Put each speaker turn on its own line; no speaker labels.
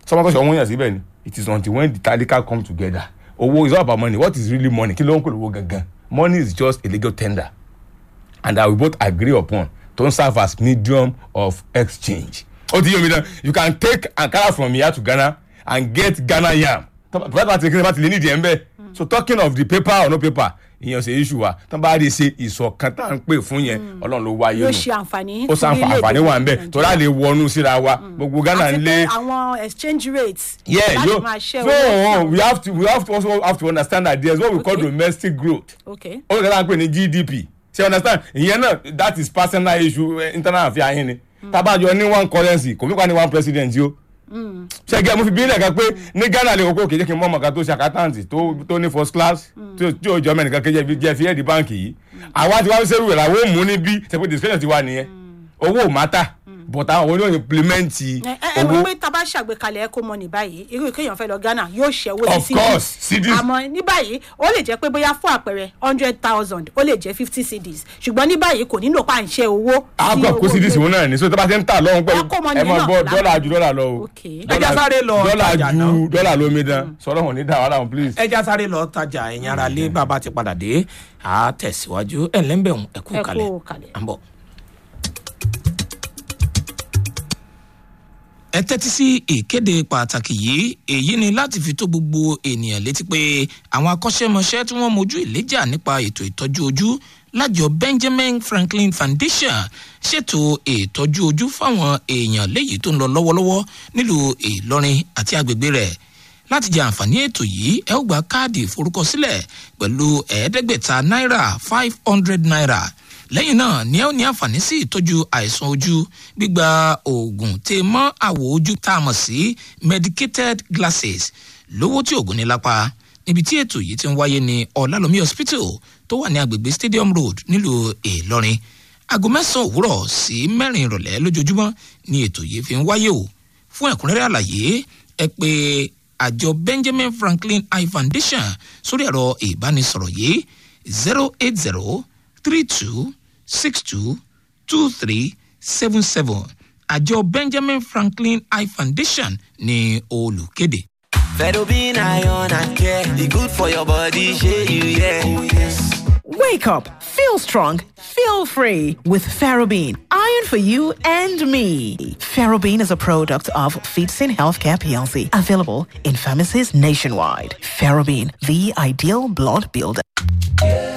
sọmọ tó ṣe ọmọ yàn síbẹ̀ ni it is until when the talika come together owó is all about money what is really money kí ló ń pè lówó gangan money is just a legal tender and that we both agree upon to serve as medium of exchange. ó ti yé mi náà you can take ankara from here to ghana and get ghana yam tọ́ba bá ti kí ni bá ti lè nídìí ẹ̀ ń bẹ́ẹ̀ so talking of the paper or no paper ìyẹn ṣe issue wa tán bá rí i ṣe ìṣọ̀kan tá à ń pè fún yẹn ọlọ́run ló wáyé
yóò
nù
ṣe àǹfààní
ó sàn àǹfààní wà ń bẹ̀ torí à lè wọnú síra wa gbogbo ghana
àti
ń
pé
lé
àwọn exchange rates
yeah
láti
yo
máa ṣẹ́
so
owó
we have to we have to also have to understand that there is what we call
Okay.
domestic growth
okay
ó lè dáa pé ní gdp ṣe understand ìyẹn náà that is personal issue eh, internal affair yín ni tábàjọ ní one currency kò fi pa ní one president yìí o ṣe gẹ́ mo fi bílẹ̀ kan pé ní ghana lè kókó kéjé kí n mọ ọmọ kan tó ṣe accountant tó tó ní first class tí ó- tí ó jọ mẹ́nìkan kéjé fi jẹ́ fi ẹ̀dí báǹkì yìí àwa ti wá fi ṣerú rẹ̀ làwọn ò mú níbí ṣe pé discussion ti wà nìyẹn owó ò mátà but àwọn oníwọ̀n implement
ẹ ẹ ẹ
owó
mọ̀ pé tá a bá ṣàgbékalẹ̀ eco money báyìí irú kéèyàn fẹ́ lọ ghana yóò ṣẹ́wó
Of course, CDs.
àmọ́ ní báyìí ó lè jẹ́ pé bóyá fún àpẹẹrẹ hundred thousand ó lè jẹ́ fifty cds ṣùgbọ́n ní báyìí kò nílò pa à ń ṣe owó. sí
àgbà kó
owó
sí dísì
ilé.
wọn náà ní so tó bá ti ń tà lọ́hún pẹ̀lú
Eco money
ẹ máa
náà
gbọ́
là-
dọ́là ju dọ́là lọ o
Okay.
Dọ́là-
Ẹ já sáré lọ
dọ́là
tajà
ju
náà.
dọ́là lómi dán sọ̀rọ̀ wọn ní dáwọ́ dáhùn please.
ẹ já sáré lọ tajà ẹ̀yìn ara lé bàbá ti padà dé a tẹ̀síwájú ẹ̀ lẹ́ńbẹ̀hún ẹ kú
Ẹ kú
kalẹ̀
kalẹ̀.
à ń bọ̀. ẹ tẹ́tí sí ìkéde pàtàkì yìí èyí ni láti fi tó gbogbo ènìyàn létí pé àwọn akọ́ṣẹ́mọṣẹ́ tí wọ́n mojú ìléjà nípa ètò ìtọ́jú ojú lájọ benjamin franklin foundation ṣètò ìtọ́jú ojú fáwọn èèyàn léyìí tó ń lọ lọ́wọ́lọ́wọ́ nílùú ìlọrin àti agbègbè rẹ̀ láti jẹ àǹfààní ètò yìí ẹ ó gba káàdì ìforúkọsílẹ̀ pẹ̀lú ẹ̀ẹ́dẹ́gbẹ̀ta náírà five hundred naira lẹ́yìn náà ni ẹ ó ní àǹfààní sí ìtọ́jú àìsàn ojú gbígba oògùn tè mọ́ àwọ̀ ojú tá a mọ̀ sí medicated glasses lówó tí oògùn ní lápá níbi tí ètò yìí ti ń wáyé ní ọ̀làlómi hospital tó wà ní agbègbè stadium road nílùú ìlọrin aago mẹ́sàn-án òwúrọ̀ sí mẹ́rin ìrọ̀lẹ́ lójoojúmọ́ ni ètò yìí fi ń wáyé o fún ẹ̀kúnrẹ́rẹ́ àlàyé ẹ pé àjọ benjamin franklin eye foundation sórí ẹ̀rọ ìbánisọ̀rọ̀ yìí zero eight zero three two six two two three seven seven àjọ benjamin franklin eye foundation ní olùkéde.
Fedobin iron and care, e good for your body, shey you yeah. Oh, yes.
Wake up, feel strong, feel free with Ferrobin. Iron for you and me. Ferrobin is a product of Feetsin Healthcare PLC, available in pharmacies nationwide. Ferrobin, the ideal blood builder.